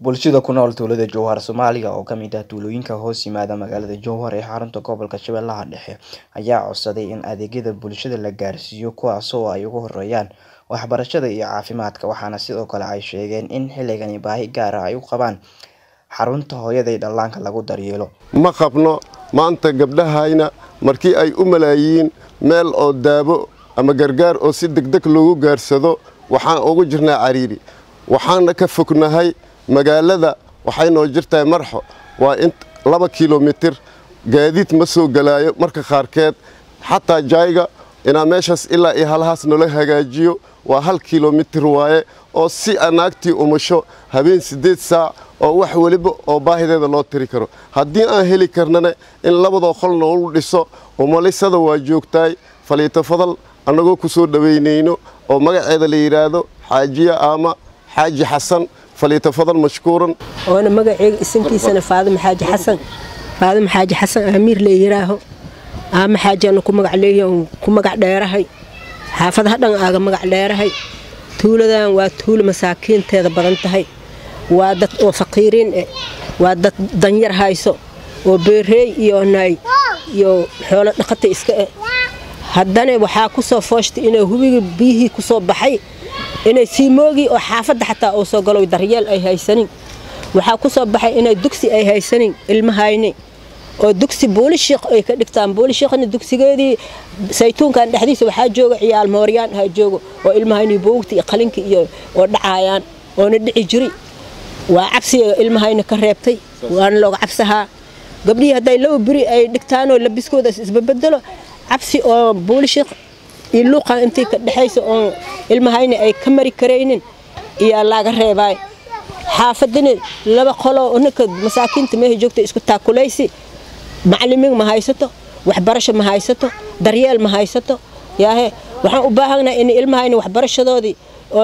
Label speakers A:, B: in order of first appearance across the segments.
A: Bulshada ku nool tuulada Jowhar Soomaaliya oo ka mid ah tuulooyinka hoos yimaada magaalada Jowhar ee xarunta gobolka Shabeellaha Dhexe ayaa codsaday in adeegyada bulshada la gaarsiiyo kuwaas oo ay ugu horeeyaan waxbarashada iyo caafimaadka waxaana sidoo kale ay sheegeen in xilligani baahi gaar ah ay u qabaan xarunta hooyada iyo dhallaanka lagu daryeelo.
B: ma qabno maanta gabdhahayna markii ay u malaayiin meel oo daabo ama gargaar oo si degdeg loogu gaarsado waxaan ugu jirnaa cariiri waxaana ka fognahay magaalada waxay noo jirtahay marxo waa in laba kilomitir gaadiid ma soo galaayo marka qaarkeed xataa jayga inaa meeshaas ilaa iyo halhaas nala hagaajiyo waa hal kilomitir waaye oo si anaagtii umasho habeen siddeed saac oo wax weliba oo baahideeda loo tiri karo haddii aan heli karnana in labadoo qol noolu dhiso umalisada waa joogtaay faliito fadal annagoo ku soo dhowaynayno oo magaceeda la yidhaahdo xaajiya ama xaaji xasan faliito fadal mashkuuran
C: oona magaceyga isankiisana faadimo xaaji xasan faadimo xaaji xasan amiir la yiraaho aama xaajiana ku magac leeyahay ku magac dheerahay xaafadaha dhan aaga magac dheerahay tuuladan waa tuulo masaakiinteeda badan tahay waa dad oo faqiiriin eh waa dad danyar hayso oo beereey iyo naay iyo xoolo dhaqata iska eh haddana waxaa ku soo fooshtay inay hubiga biyihii ku soo baxay inay siimoogii oo xaafadda xataa uu soo galo daryeel ay haysanin waxaa ku soo baxay inay dugsi ay haysanin ilmahayni oo dugsi buulishiikh ay ka dhigtaan buulishiikhna dugsigeedii saytuunkan dhexdiisa waxaa jooga ciyaal mooryaan ha joogo oo ilmahayni boogti iyo qalinki iyo oo dhacaayaan oona dhici jiri waa cabsiga ilmahayna ka reebtay waana looga cabsahaa gabdhihii hadday laba beri ay dhigtaanoo labiskoodaas isbabedelo cabsi oo buulishiikh iyo luuqan intii ka dhexaysa oo ilmahayna ay ka mari karaynin iyaa laaga reebaay xaafadani laba qoloo ninka masaakiinta meesha joogta isku taakulaysi macalimiin ma haysato waxbarasho ma haysato daryeel ma haysato yaahe waxaan u baahannahay in ilmahayna waxbarashadoodii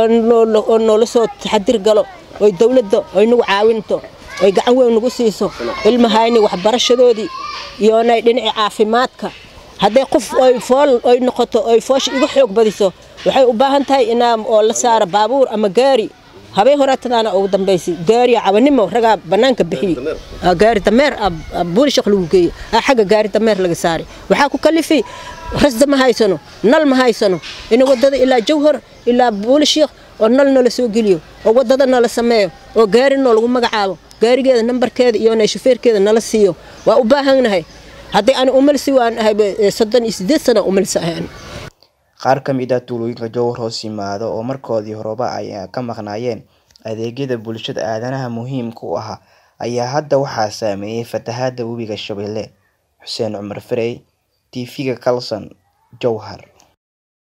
C: oo noola soo taxadir galo oy dowladda oy nagu caawinto oy gacan weyn nagu siiso ilmahayna waxbarashadoodii iyoonay dhinaci caafimaadka hadday qof oy fool oy noqoto oy foosha iga xoog badiso waxay u baahan tahay inaa oo la saaro baabuur ama gaari habeen horaatadaana ugu dambaysay gaariya cabanimo ragaa bannaanka bixiyey gaari dameer buulishaq lagu geeyey xagga gaari dameer laga saaray waxaa ku kalifay rasda ma haysano nal ma haysano in wadada ilaa jawhar ilaa buulishiikh oo nal noola soo geliyo oo wadada noola sameeyo oo gaari noo lagu magacaabo gaarigeeda nambarkeeda iyo shufeerkeeda nala siiyo waa u baahannahay haddii ani umalsi waan ahay soddon iyo siddeed sana umalsi ahay
A: qaar ka mid ah tuulooyinka jowhar hoos yimaada oo markoodii horeba ay ka maqnaayeen adeegyada bulshada aadanaha muhiimka u ahaa ayaa hadda waxaa saameeyey fatahaada webiga shabeelle xuseen cumar farey tv-ga kalson jowhar